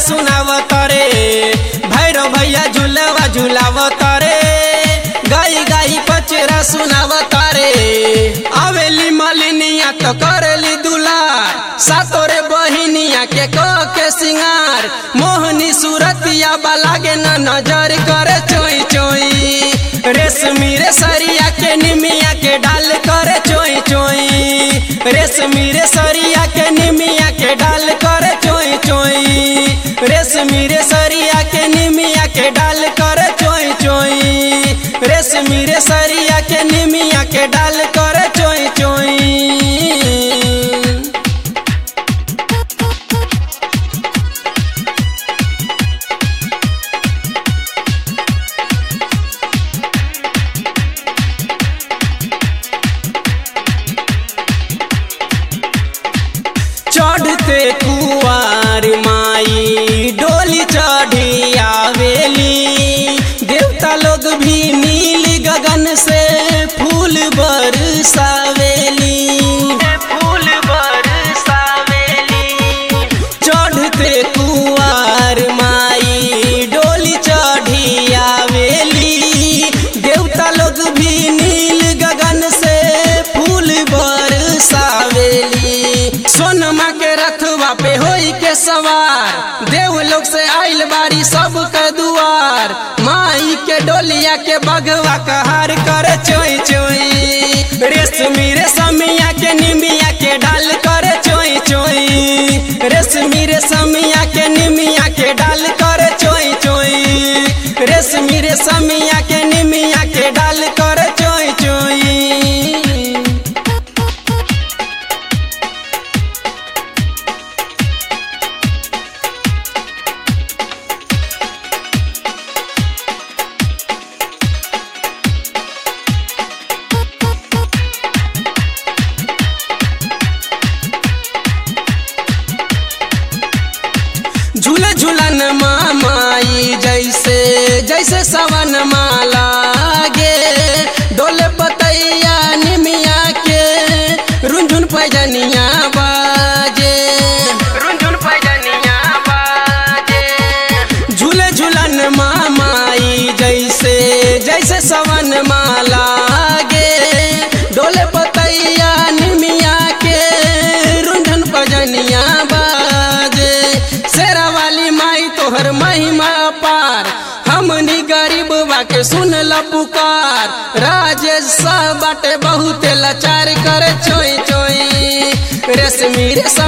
सुनावत रे भैरव भैया झूलवा झूलावत रे गाई गाई पचरा सुनावत रे आवेली मलिनिया तो करेली दुलार सातोरे बहिनिया के क के सिंगार मोहनी सूरतिया बालागे न नजर करे चोई चोई रेशमी रे सरिया के निमिया के डाल करे चोई चोई रेशमी रे सरिया के निमिया के डाल करे चोई चोई रेशमी रे सरिया के निमिया के डाल करे चोई चोई रेशमी रे सरिया के निमिया के डाल करे चोई चोई चढ़ते कुआर माई डोली चढ़ी आवेली देवता लोग भी नील गगन से फूल बरसावेली फूल बरसावेली चढ़ते कुआर माई डोली चढ़ी आवेली देवता लोग भी नील गगन से फूल बरसावेली सोनमा के रथवा पे होई के सवार देव लोग से आइल बारी सब के दुआर माई के डोलिया के बगवा कहार करे चोई चोई रेशमी रेशमिया के निमिया के डाल करे चोई चोई रेशमी रेशमिया के निमिया के डाल करे चोई चोई रेशमी रेशमिया के निमिया के डाल करे चोई चोई झूले झूलन माई जैसे जैसे सवन माला गे डोले पतैया निमिया के रुंझुन पैजनिया बाजे रुंझुन पैजनिया बाजे झूले झूलन माई जैसे जैसे सवन माला गे डोले पतैया निमिया के रुंझुन पैजनिया बाजे शेरा वाली माई तोहर महिमा पार हमनी गरीब बाके सुन ल पुकार राजेश बाटे बहुत लाचार करे चोई चोई रेशमी रेशम